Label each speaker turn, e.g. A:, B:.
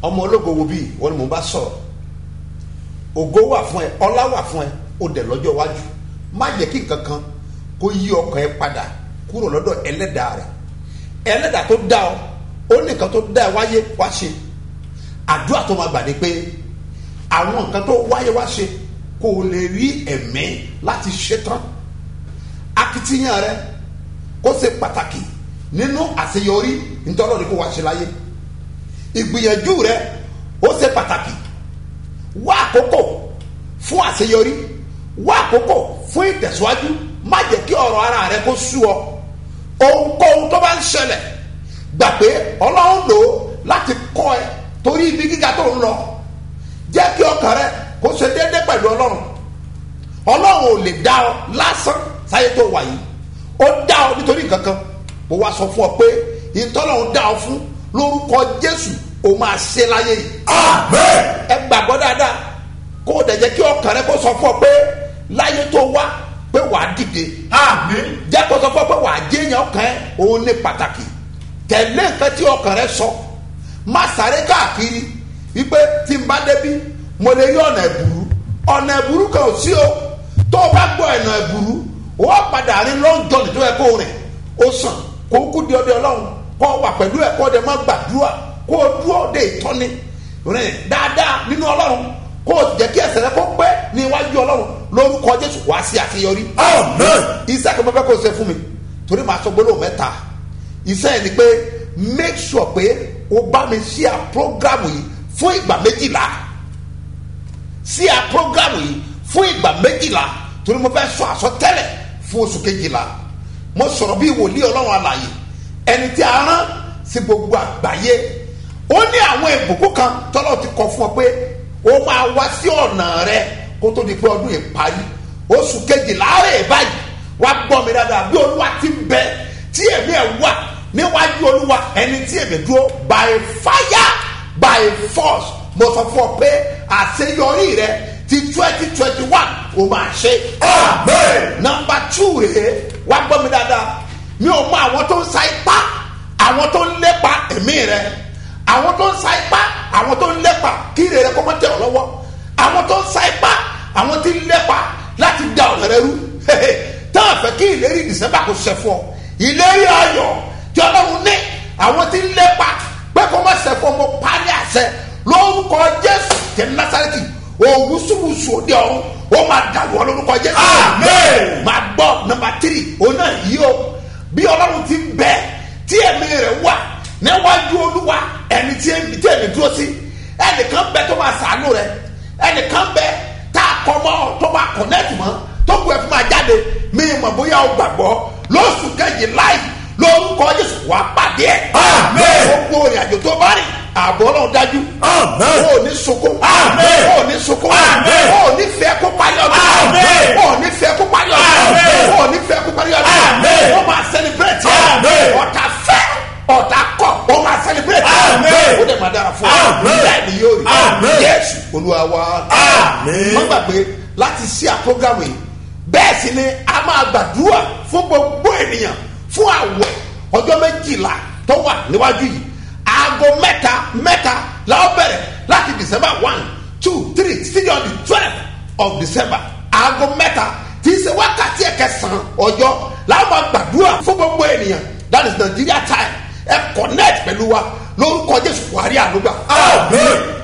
A: ọmọ ológo wo bíi wọn ni mò ń bá sọ̀rọ̀ ògo wà fún ẹ ọlá wà fún ẹ ó dẹ̀ lọ́jọ́ iwájú má jẹ́ kí nǹkan kan kó yí ọkàn ẹ padà kúrò lọ́dọ̀ ẹlẹ́dàá rẹ̀ ẹlẹ́dàá tó dá ọ ó ní nǹkan tó dá ẹ wáyé wá ṣe àdúrà tó máa gbà ní pé àwọn nǹkan tó wáyé wá ṣe kó o lè rí ẹ̀mí láti ṣe tán akitiyan rẹ kó ṣe pàtàkì nínú àṣeyọrí nítorí ọ̀rọ̀ ni kó wá ṣe láyé ìgbìyànjú rẹ ó ṣe pàtàkì wá àkókò fún àṣeyọrí wá àkókò fún ìtẹ̀síwájú má jẹ́ kí ọ̀rọ̀ ara rẹ kó sú ọ ohunkóhun tó bá ń ṣẹlẹ̀ gbà pé ọlọ́run lò ó láti kọ́ ẹ torí ibi gíga tó ń lọ jẹ́ kí ọkàn rẹ kó ṣe déédéé pẹ̀lú ọlọ́run ọlọ́run ò lè dá ọ lásán sáyé tó wà yìí ó dá ọ nítorí nǹkan kan mo wá sọ fún ọ pé ìtọ́lọ́run dá ọ fún lórúkọ jésù ó máa ṣe láyé yìí ẹ gbàgbọ́ dáadáa kó o dẹ̀ jẹ́ kí ọkàn rẹ kó sọ fún ọ pé láyé tó wá pé wàá dìde jẹ́ kó sọ fún ọ pé wàá jẹ́yàn ọkàn ẹ òun ní pàtàkì tẹ̀lé nǹkan tí ọkàn rẹ sọ má sáré káàkiri wípé tí n bá débi mo lè rí ọ̀nà ẹ̀bùrú ọ̀nà ẹ̀bùrú kan ò sí o tó o bá gbọ́ ọ̀nà ẹ̀bùrú o wá padà rí lọ́njọ́ nítorí ẹ̀ kó o rìn ó sàn kó o kú di ọdẹ ọlọ́run kó o wà pẹ̀lú ẹ̀ kó o dẹ̀ má gbàdúrà kó o dúró de ìtọ́ni rìn dáadáa nínú ọlọ́run kó o jẹ́ kí ẹsẹ̀ rẹ kó pẹ́ ní iwájú ọlọ́run lórúkọ jésù wá sí àṣeyọrí. iṣẹ́ kan fẹ́ kó o ṣe fún mi torí màá sọ gbólóhùn mẹ́ta iṣẹ́ yẹn ni pé make sure pé o bá mi ṣí à program yìí fún ìgbà méjìlá ṣí à program yìí fún ìgbà méjìlá torí mo fẹ́ sọ àsọtẹ́lẹ̀ fún oṣù kejìlá mo sọ̀rọ̀ bí wòlíì ọlọ́run àlàyé ẹni tí a rán sí gbogbo àgbáyé ó ní àwọn ìbùkún kan tọ́lọ́ ti kọ fún ọ pé ó máa wá sí ọ̀nà rẹ kó tó di pé ọdún yìí parí oṣù kejìlá rẹ̀ báyìí wá gbọ́ mi dáadáa bí olúwa ti ń bẹ tí èmi ẹ̀ wà níwájú olúwa ẹni tí èmi dúró by fire by force mo sọ fún ọ pé àṣeyọrí rẹ ti twenty twenty one o máa ṣe. nọmba two rèé wá gbọ́ mi dáadáa mi ò mọ àwọn tó ń sa ipá àwọn tó ń lépa ẹ̀mí rẹ àwọn tó ń sa ipá àwọn tó ń lépa kí ire rẹ kó má tẹ̀ ọ́ lọ́wọ́ àwọn tó ń sa ipá àwọn tí ń lépa láti da ọ̀nà rẹ rú tán àfẹ́ kí ìlérí december kò ṣẹ fún ọ ìlérí ayọ̀ tí ọlọ́run ní àwọn tí ń lépa pé kó má ṣẹ fún ọmọ parí àṣẹ lórúkọ jésù tẹ nasareti òwú sùwùsù òde ọ̀run ó máa dàlú ọ lórúkọ jésù.
B: Amen.
A: máa gbọ́ nọmba tírì òun náà yí o bí ọlọ́run ti ń bẹ tí ẹ̀mí rẹ̀ wà níwájú olúwa ẹni tí ẹ̀mí tí ẹ̀mí dúró sí ẹnìkan bẹ tó máa sàánú rẹ ẹnìkan bẹ tá a kọ mọ tó máa kọ̀nẹ́tì mọ́ tó kù ẹ̀ fún máa jáde mí mọ̀ bóyá o gbàgbọ́ lóṣù kejì láì lórúkọ jésù wà á pàdé ẹ̀.
B: Amen.
A: gbogbo ìrìn àjò tó bá rìn ààbò ọlọ́run dájú.
B: Amen.
A: o ò ní sunkún.
B: Amen.
A: o ò ní sunkún.
B: Amen.
A: o ò ní fẹ́ kó parí ọdún.
B: Amen.
A: o ò ní fẹ́ kó parí ọdún.
B: Amen.
A: o ò ní fẹ́ kó parí ọdún.
B: Amen.
A: o máa celebrate.
B: Amen.
A: ọ̀tá fẹ́ ọ̀tá kọ̀ o máa celebrate.
B: Amen.
A: o dẹ̀ máa dára fún ọ.
B: Amen.
A: bẹ́ẹ̀ ni yóò rí.
B: Amen.
A: Jésù olúwa wa.
B: Amen.
A: má gbàgbé láti ṣí à program yìí bẹ́ẹ̀ sì ni a máa gbàdúrà fún gbogbo ènìyàn fún àwẹ̀ ọjọ́ méjìlá tó wà níwájú yìí aago mẹ́ta mẹ́ta la ó bẹ̀rẹ̀ láti december one two three still on the twelve of december aago mẹ́ta tí í ṣe wákàtí ẹ̀kẹsàn-án ọjọ́ la ó máa gbàdúrà fún gbogbo ènìyàn that is nigeria time ẹ connect pẹ̀lú wa lórúkọ jésù buhari àlùgbà.
B: Amen.